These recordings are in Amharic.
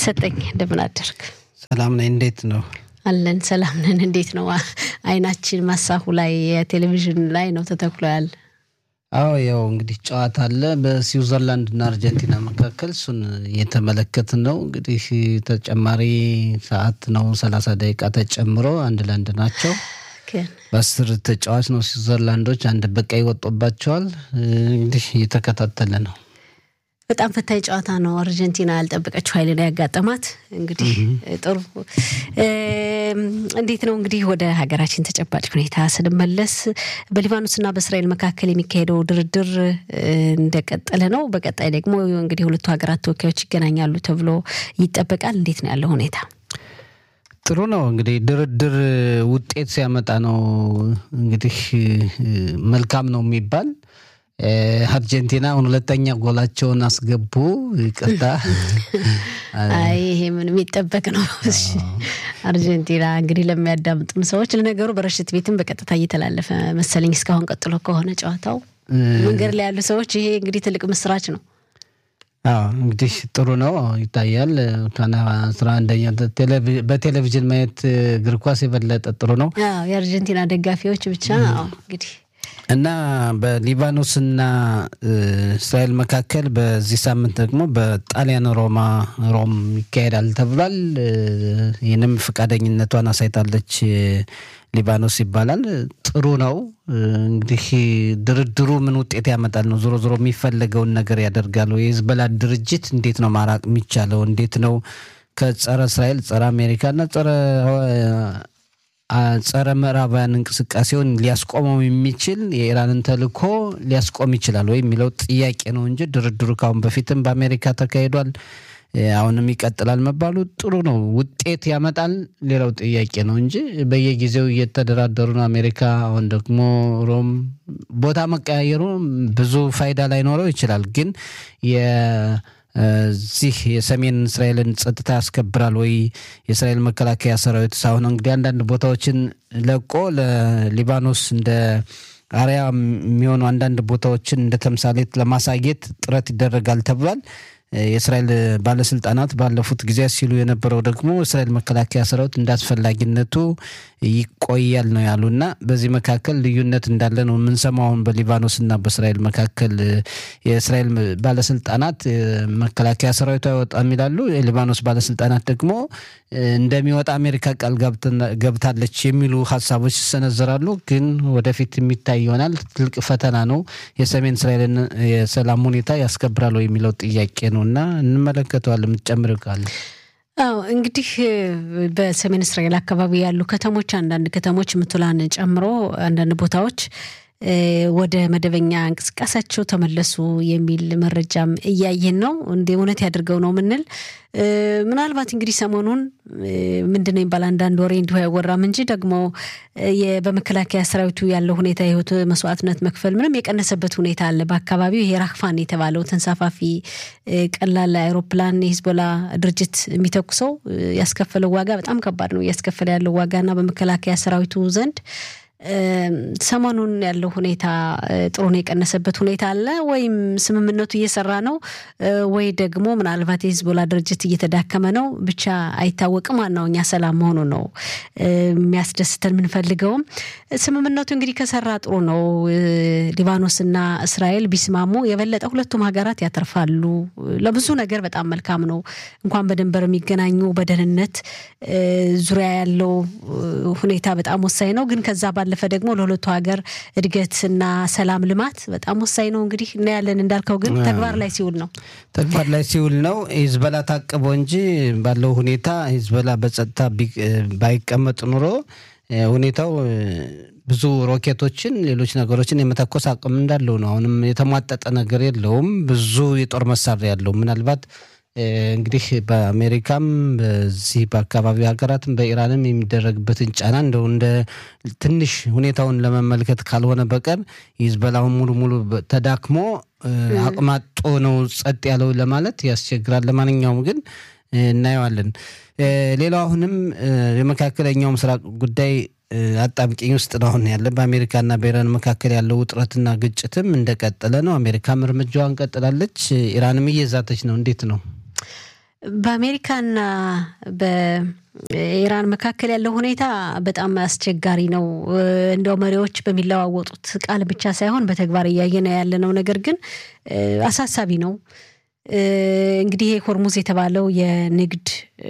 ሰጠኝ እንደምን አደርግ? ሰላም ነኝ። እንዴት ነው? አለን ሰላም ነን። እንዴት ነው? አይናችን ማሳሁ ላይ የቴሌቪዥን ላይ ነው ተተክሎ ያለ። አዎ ያው እንግዲህ ጨዋታ አለ በስዊዘርላንድ እና አርጀንቲና መካከል እሱን እየተመለከትን ነው። እንግዲህ ተጨማሪ ሰዓት ነው ሰላሳ ደቂቃ ተጨምሮ አንድ ለአንድ ናቸው። በአስር ተጫዋች ነው ስዊዘርላንዶች አንድ በቀይ ወጦባቸዋል። እንግዲህ እየተከታተለ ነው። በጣም ፈታኝ ጨዋታ ነው። አርጀንቲና ያልጠበቀችው ኃይል ነው ያጋጠማት። እንግዲህ ጥሩ እንዴት ነው እንግዲህ ወደ ሀገራችን ተጨባጭ ሁኔታ ስንመለስ በሊባኖስና በእስራኤል መካከል የሚካሄደው ድርድር እንደቀጠለ ነው። በቀጣይ ደግሞ እንግዲህ ሁለቱ ሀገራት ተወካዮች ይገናኛሉ ተብሎ ይጠበቃል። እንዴት ነው ያለው ሁኔታ? ጥሩ ነው እንግዲህ ድርድር ውጤት ሲያመጣ ነው እንግዲህ መልካም ነው የሚባል አርጀንቲና አሁን ሁለተኛ ጎላቸውን አስገቡ። ይቅርታ፣ አይ ይሄ ምን የሚጠበቅ ነው። አርጀንቲና እንግዲህ ለሚያዳምጡም ሰዎች ለነገሩ በረሽት ቤትም በቀጥታ እየተላለፈ መሰለኝ እስካሁን ቀጥሎ ከሆነ ጨዋታው መንገድ ላይ ያሉ ሰዎች ይሄ እንግዲህ ትልቅ ምስራች ነው። አዎ እንግዲህ ጥሩ ነው ይታያል። ካና አስራ አንደኛ በቴሌቪዥን ማየት እግር ኳስ የበለጠ ጥሩ ነው። የአርጀንቲና ደጋፊዎች ብቻ እንግዲህ እና በሊባኖስና እስራኤል መካከል በዚህ ሳምንት ደግሞ በጣሊያን ሮማ ሮም ይካሄዳል ተብሏል። ይህንም ፈቃደኝነቷን አሳይታለች ሊባኖስ ይባላል። ጥሩ ነው እንግዲህ ድርድሩ ምን ውጤት ያመጣል ነው። ዞሮ ዞሮ የሚፈለገውን ነገር ያደርጋሉ። የሂዝቦላ ድርጅት እንዴት ነው ማራቅ የሚቻለው? እንዴት ነው ከጸረ እስራኤል ጸረ አሜሪካና ጸረ ጸረ ምዕራባውያን እንቅስቃሴውን ሊያስቆመው የሚችል የኢራንን ተልዕኮ ሊያስቆም ይችላል ወይ የሚለው ጥያቄ ነው እንጂ ድርድሩ ካሁን በፊትም በአሜሪካ ተካሂዷል። አሁንም ይቀጥላል መባሉ ጥሩ ነው። ውጤት ያመጣል ሌላው ጥያቄ ነው እንጂ በየጊዜው እየተደራደሩ ነው። አሜሪካ አሁን ደግሞ ሮም ቦታ መቀያየሩ ብዙ ፋይዳ ላይኖረው ይችላል ግን እዚህ የሰሜን እስራኤልን ጸጥታ ያስከብራል ወይ? የእስራኤል መከላከያ ሰራዊት ሳሁን እንግዲህ አንዳንድ ቦታዎችን ለቆ ለሊባኖስ እንደ አርያ የሚሆኑ አንዳንድ ቦታዎችን እንደ ተምሳሌት ለማሳየት ጥረት ይደረጋል ተብሏል። የእስራኤል ባለስልጣናት ባለፉት ጊዜያት ሲሉ የነበረው ደግሞ እስራኤል መከላከያ ሰራዊት እንደ አስፈላጊነቱ ይቆያል ነው ያሉ እና በዚህ መካከል ልዩነት እንዳለ ነው የምንሰማው። አሁን በሊባኖስና በእስራኤል መካከል የእስራኤል ባለስልጣናት መከላከያ ሰራዊቱ አይወጣም ይላሉ። የሊባኖስ ባለስልጣናት ደግሞ እንደሚወጣ አሜሪካ ቃል ገብታለች የሚሉ ሀሳቦች ይሰነዘራሉ። ግን ወደፊት የሚታይ ይሆናል። ትልቅ ፈተና ነው። የሰሜን እስራኤልን የሰላም ሁኔታ ያስከብራል የሚለው ጥያቄ ነው እና እንመለከተዋለን። የምትጨምር ካለ አዎ እንግዲህ በሰሜን እስራኤል አካባቢ ያሉ ከተሞች አንዳንድ ከተሞች ምቱላን ጨምሮ አንዳንድ ቦታዎች ወደ መደበኛ እንቅስቃሴያቸው ተመለሱ የሚል መረጃም እያየን ነው። እንደ እውነት ያድርገው ነው ምንል ምናልባት እንግዲህ ሰሞኑን ምንድን ነው የሚባል አንዳንድ ወሬ እንዲሁ አይወራም እንጂ ደግሞ በመከላከያ ሰራዊቱ ያለው ሁኔታ የህይወት መስዋዕትነት መክፈል ምንም የቀነሰበት ሁኔታ አለ። በአካባቢው ይሄ ራክፋን የተባለው ተንሳፋፊ ቀላል አይሮፕላን የሂዝቦላ ድርጅት የሚተኩሰው ያስከፈለው ዋጋ በጣም ከባድ ነው እያስከፈለ ያለው ዋጋና በመከላከያ ሰራዊቱ ዘንድ ሰሞኑን ያለው ሁኔታ ጥሩ ነው የቀነሰበት ሁኔታ አለ ወይም ስምምነቱ እየሰራ ነው ወይ ደግሞ ምናልባት የሂዝቦላ ድርጅት እየተዳከመ ነው ብቻ አይታወቅም። ዋናው እኛ ሰላም መሆኑ ነው የሚያስደስተን የምንፈልገውም። ስምምነቱ እንግዲህ ከሰራ ጥሩ ነው። ሊባኖስና እስራኤል ቢስማሙ የበለጠ ሁለቱም ሀገራት ያተርፋሉ። ለብዙ ነገር በጣም መልካም ነው። እንኳን በድንበር የሚገናኙ በደህንነት ዙሪያ ያለው ሁኔታ በጣም ወሳኝ ነው። ግን ከዛ ባለፈ ደግሞ ለሁለቱ ሀገር እድገትና ሰላም ልማት በጣም ወሳኝ ነው። እንግዲህ እናያለን። እንዳልከው ግን ተግባር ላይ ሲውል ነው ተግባር ላይ ሲውል ነው። ሂዝቦላ ታቅቦ እንጂ ባለው ሁኔታ ሂዝቦላ በጸጥታ ባይቀመጥ ኑሮ ሁኔታው ብዙ ሮኬቶችን፣ ሌሎች ነገሮችን የመተኮስ አቅም እንዳለው ነው። አሁንም የተሟጠጠ ነገር የለውም። ብዙ የጦር መሳሪያ ያለው ምናልባት እንግዲህ በአሜሪካም በዚህ በአካባቢው ሀገራትም በኢራንም የሚደረግበትን ጫና እንደው እንደ ትንሽ ሁኔታውን ለመመልከት ካልሆነ በቀር ሂዝቦላውን ሙሉ ሙሉ ተዳክሞ አቅማጦ ነው ጸጥ ያለው ለማለት ያስቸግራል። ለማንኛውም ግን እናየዋለን። ሌላው አሁንም የመካከለኛው ምስራቅ ጉዳይ አጣብቂኝ ውስጥ ነው አሁን ያለ። በአሜሪካና በኢራን መካከል ያለው ውጥረትና ግጭትም እንደቀጠለ ነው። አሜሪካም እርምጃዋን ቀጥላለች፣ ኢራንም እየዛተች ነው። እንዴት ነው? በአሜሪካና በኢራን መካከል ያለው ሁኔታ በጣም አስቸጋሪ ነው። እንደው መሪዎች በሚለዋወጡት ቃል ብቻ ሳይሆን በተግባር እያየን ያለነው ነገር ግን አሳሳቢ ነው። እንግዲህ ይሄ ሆርሙዝ የተባለው የንግድ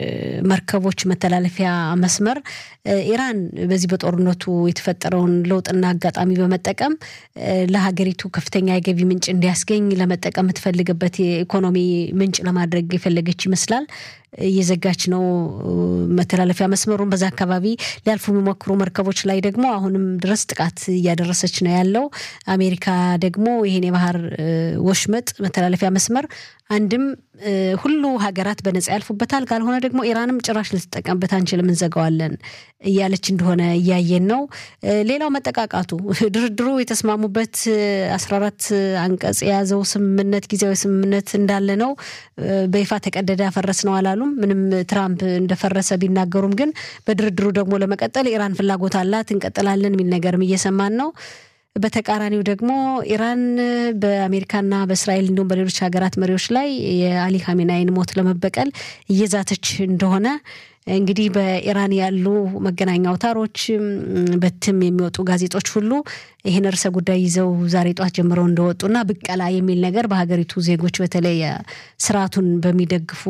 መርከቦች መተላለፊያ መስመር ኢራን በዚህ በጦርነቱ የተፈጠረውን ለውጥና አጋጣሚ በመጠቀም ለሀገሪቱ ከፍተኛ የገቢ ምንጭ እንዲያስገኝ ለመጠቀም የምትፈልግበት የኢኮኖሚ ምንጭ ለማድረግ የፈለገች ይመስላል። እየዘጋች ነው መተላለፊያ መስመሩን። በዛ አካባቢ ሊያልፉ የሚሞክሩ መርከቦች ላይ ደግሞ አሁንም ድረስ ጥቃት እያደረሰች ነው ያለው። አሜሪካ ደግሞ ይህን የባህር ወሽመጥ መተላለፊያ መስመር አንድም ሁሉ ሀገራት በነጻ ያልፉበታል፣ ካልሆነ ደግሞ ኢራንም ጭራሽ ልትጠቀምበት አንችልም፣ እንዘጋዋለን እያለች እንደሆነ እያየን ነው። ሌላው መጠቃቃቱ ድርድሩ የተስማሙበት አስራ አራት አንቀጽ የያዘው ስምምነት ጊዜያዊ ስምምነት እንዳለ ነው። በይፋ ተቀደደ ያፈረስ ነው አላሉም። ምንም ትራምፕ እንደፈረሰ ቢናገሩም ግን በድርድሩ ደግሞ ለመቀጠል ኢራን ፍላጎት አላት፣ እንቀጥላለን የሚል ነገርም እየሰማን ነው። በተቃራኒው ደግሞ ኢራን በአሜሪካና በእስራኤል እንዲሁም በሌሎች ሀገራት መሪዎች ላይ የአሊ ኻሜናይን ሞት ለመበቀል እየዛተች እንደሆነ እንግዲህ በኢራን ያሉ መገናኛ አውታሮች በትም የሚወጡ ጋዜጦች ሁሉ ይህን ርዕሰ ጉዳይ ይዘው ዛሬ ጧት ጀምረው እንደወጡና ብቀላ የሚል ነገር በሀገሪቱ ዜጎች በተለይ ስርዓቱን በሚደግፉ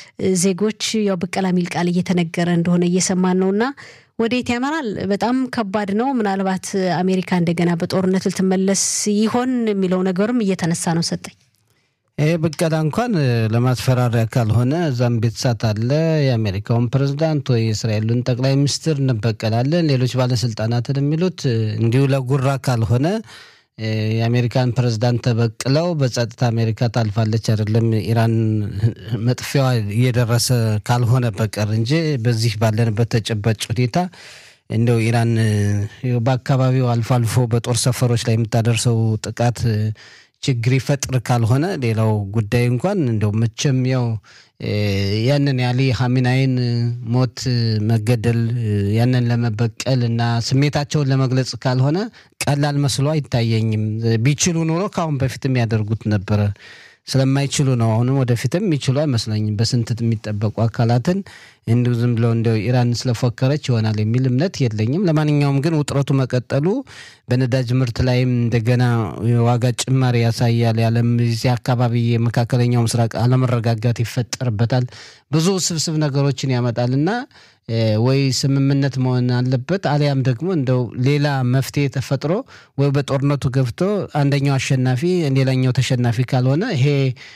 ዜጎች ያው ብቀላ የሚል ቃል እየተነገረ እንደሆነ እየሰማን ነውና ወዴት ያመራል? በጣም ከባድ ነው። ምናልባት አሜሪካ እንደገና በጦርነት ልትመለስ ይሆን የሚለው ነገርም እየተነሳ ነው። ሰጠኝ ይህ ብቀላ እንኳን ለማስፈራሪያ ካልሆነ እዛም ቤተሳት አለ። የአሜሪካውን ፕሬዝዳንት ወይ የእስራኤሉን ጠቅላይ ሚኒስትር እንበቀላለን፣ ሌሎች ባለስልጣናትን የሚሉት እንዲሁ ለጉራ ካልሆነ የአሜሪካን ፕሬዝዳንት ተበቅለው በጸጥታ አሜሪካ ታልፋለች አይደለም ኢራን መጥፊያዋ እየደረሰ ካልሆነ በቀር እንጂ በዚህ ባለንበት ተጨባጭ ሁኔታ እንደው ኢራን በአካባቢው አልፎ አልፎ በጦር ሰፈሮች ላይ የምታደርሰው ጥቃት ችግር ይፈጥር ካልሆነ ሌላው ጉዳይ እንኳን እንደው መቼም ያው ያንን የአሊ ኻሜናይን ሞት መገደል ያንን ለመበቀል እና ስሜታቸውን ለመግለጽ ካልሆነ ቀላል መስሎ አይታየኝም። ቢችሉ ኑሮ ከአሁን በፊትም ያደርጉት ነበረ። ስለማይችሉ ነው። አሁንም ወደፊትም የሚችሉ አይመስለኝም። በስንት የሚጠበቁ አካላትን እንዲሁ ዝም ብለው እንዲያው ኢራን ስለፎከረች ይሆናል የሚል እምነት የለኝም። ለማንኛውም ግን ውጥረቱ መቀጠሉ በነዳጅ ምርት ላይም እንደገና ዋጋ ጭማሪ ያሳያል። ያለም እዚህ አካባቢ የመካከለኛው ምስራቅ አለመረጋጋት ይፈጠርበታል። ብዙ ስብስብ ነገሮችን ያመጣልና ወይ ስምምነት መሆን አለበት፣ አሊያም ደግሞ እንደው ሌላ መፍትሄ ተፈጥሮ ወይ በጦርነቱ ገብቶ አንደኛው አሸናፊ ሌላኛው ተሸናፊ ካልሆነ ይሄ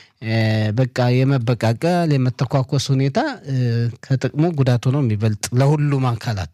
በቃ የመበቃቀል የመተኳኮስ ሁኔታ ከጥቅሙ ጉዳቱ ነው የሚበልጥ ለሁሉም አካላት።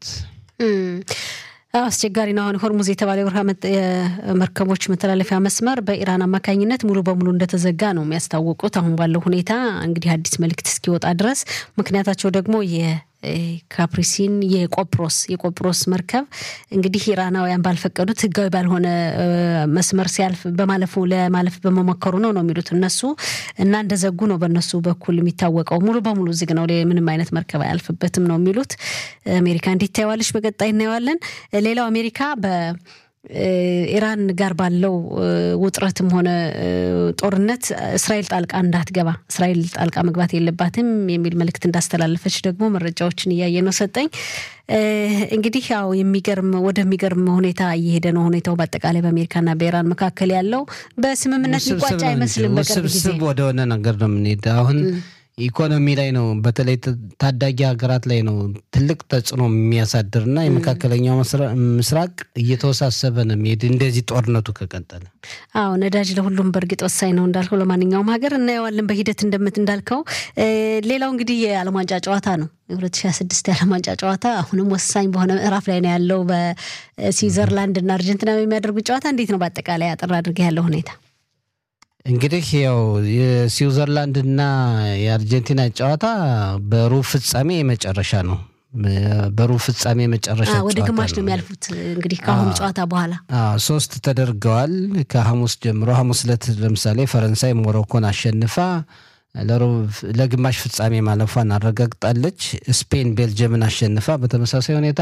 አስቸጋሪ ነው። አሁን ሆርሙዝ የተባለ የመርከቦች መተላለፊያ መስመር በኢራን አማካኝነት ሙሉ በሙሉ እንደተዘጋ ነው የሚያስታውቁት። አሁን ባለው ሁኔታ እንግዲህ አዲስ መልእክት እስኪወጣ ድረስ ምክንያታቸው ደግሞ የካፕሪሲን የቆጵሮስ የቆጵሮስ መርከብ እንግዲህ ኢራናውያን ባልፈቀዱት ሕጋዊ ባልሆነ መስመር ሲያልፍ በማለፉ ለማለፍ በመሞከሩ ነው ነው የሚሉት እነሱ እና እንደዘጉ ነው በእነሱ በኩል የሚታወቀው። ሙሉ በሙሉ ዝግ ነው፣ ምንም አይነት መርከብ አያልፍበትም ነው የሚሉት። አሜሪካ እንዴት ታየዋለች? በቀጣይ እናየዋለን። ሌላው አሜሪካ በ ኢራን ጋር ባለው ውጥረትም ሆነ ጦርነት እስራኤል ጣልቃ እንዳትገባ እስራኤል ጣልቃ መግባት የለባትም የሚል መልእክት እንዳስተላለፈች ደግሞ መረጃዎችን እያየ ነው ሰጠኝ። እንግዲህ ያው የሚገርም ወደሚገርም ሁኔታ እየሄደ ነው ሁኔታው። በአጠቃላይ በአሜሪካና በኢራን መካከል ያለው በስምምነት ሊቋጭ አይመስልም። በቅርብ ጊዜ ውስብስብ ወደሆነ ነገር ነው የምንሄድ አሁን ኢኮኖሚ ላይ ነው በተለይ ታዳጊ ሀገራት ላይ ነው ትልቅ ተጽዕኖ የሚያሳድር እና የመካከለኛው ምስራቅ እየተወሳሰበ ነው የሚሄድ እንደዚህ ጦርነቱ ከቀጠለ። አዎ ነዳጅ ለሁሉም በእርግጥ ወሳኝ ነው እንዳልከው ለማንኛውም ሀገር እናየዋለን በሂደት እንደምት እንዳልከው። ሌላው እንግዲህ የዓለም ዋንጫ ጨዋታ ነው። የ2026 የዓለም ዋንጫ ጨዋታ አሁንም ወሳኝ በሆነ ምዕራፍ ላይ ነው ያለው። በስዊዘርላንድ እና አርጀንቲና የሚያደርጉት ጨዋታ እንዴት ነው በአጠቃላይ አጠር አድርገህ ያለው ሁኔታ? እንግዲህ ያው የስዊዘርላንድና የአርጀንቲና ጨዋታ በሩብ ፍጻሜ የመጨረሻ ነው። በሩብ ፍጻሜ የመጨረሻ ወደ ግማሽ ነው የሚያልፉት። እንግዲህ ከአሁኑ ጨዋታ በኋላ ሶስት ተደርገዋል። ከሐሙስ ጀምሮ ሐሙስ ዕለት ለምሳሌ ፈረንሳይ ሞሮኮን አሸንፋ ለግማሽ ፍጻሜ ማለፏን አረጋግጣለች። ስፔን ቤልጅየምን አሸንፋ በተመሳሳይ ሁኔታ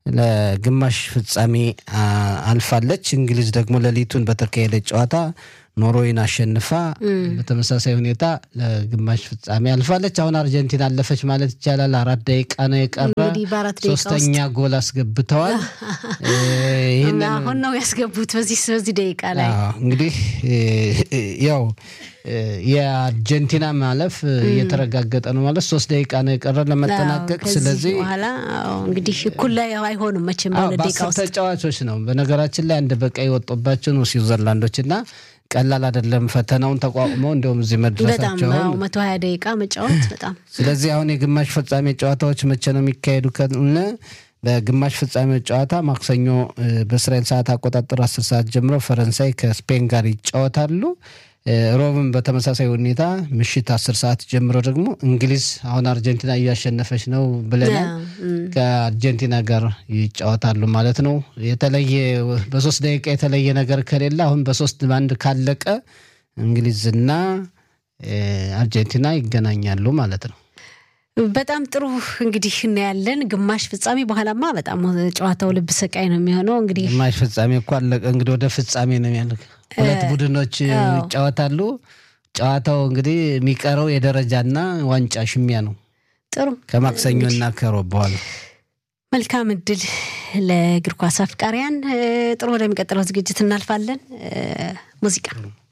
ለግማሽ ፍጻሜ አልፋለች። እንግሊዝ ደግሞ ሌሊቱን በተካሄደ ጨዋታ ኖርዌይን አሸንፋ በተመሳሳይ ሁኔታ ለግማሽ ፍጻሜ አልፋለች። አሁን አርጀንቲና አለፈች ማለት ይቻላል። አራት ደቂቃ ነው የቀረ። እንግዲህ በአራት ደቂቃ ሶስተኛ ጎል አስገብተዋል። እና አሁን ነው ያስገቡት በዚህ በዚህ ደቂቃ ላይ እንግዲህ ያው የአርጀንቲና ማለፍ እየተረጋገጠ ነው ማለት ሶስት ደቂቃ ነው የቀረ ለመጠናቀቅ። ስለዚህ በኋላ እንግዲህ እኩል ላይ አይሆንም መቼም በሁለት ደቂቃ ውስጥ ተጫዋቾች ነው። በነገራችን ላይ አንድ በቀይ ወጦባቸው ነው ስዊዘርላንዶች እና ቀላል አይደለም ፈተናውን ተቋቁመው እንዲሁም እዚህ መድረሳቸው በጣም መቶ ሀያ ደቂቃ መጫወት በጣም ስለዚህ አሁን የግማሽ ፍጻሜ ጨዋታዎች መቼ ነው የሚካሄዱ ከሆነ በግማሽ ፍጻሜ ጨዋታ ማክሰኞ በእስራኤል ሰዓት አቆጣጠር አስር ሰዓት ጀምሮ ፈረንሳይ ከስፔን ጋር ይጫወታሉ። ሮብን በተመሳሳይ ሁኔታ ምሽት አስር ሰዓት ጀምሮ ደግሞ እንግሊዝ አሁን አርጀንቲና እያሸነፈች ነው ብለናል ከአርጀንቲና ጋር ይጫወታሉ ማለት ነው። የተለየ በሶስት ደቂቃ የተለየ ነገር ከሌለ አሁን በሶስት በአንድ ካለቀ እንግሊዝና አርጀንቲና ይገናኛሉ ማለት ነው። በጣም ጥሩ እንግዲህ እናያለን። ግማሽ ፍጻሜ በኋላማ በጣም ጨዋታው ልብ ሰቃይ ነው የሚሆነው። እንግዲህ ግማሽ ፍጻሜ እኮ አለቀ። እንግዲህ ወደ ፍጻሜ ነው ያለ። ሁለት ቡድኖች ይጫወታሉ። ጨዋታው እንግዲህ የሚቀረው የደረጃና ዋንጫ ሽሚያ ነው። ጥሩ ከማክሰኞና ከሮብ በኋላ መልካም እድል ለእግር ኳስ አፍቃሪያን። ጥሩ ወደሚቀጥለው ዝግጅት እናልፋለን። ሙዚቃ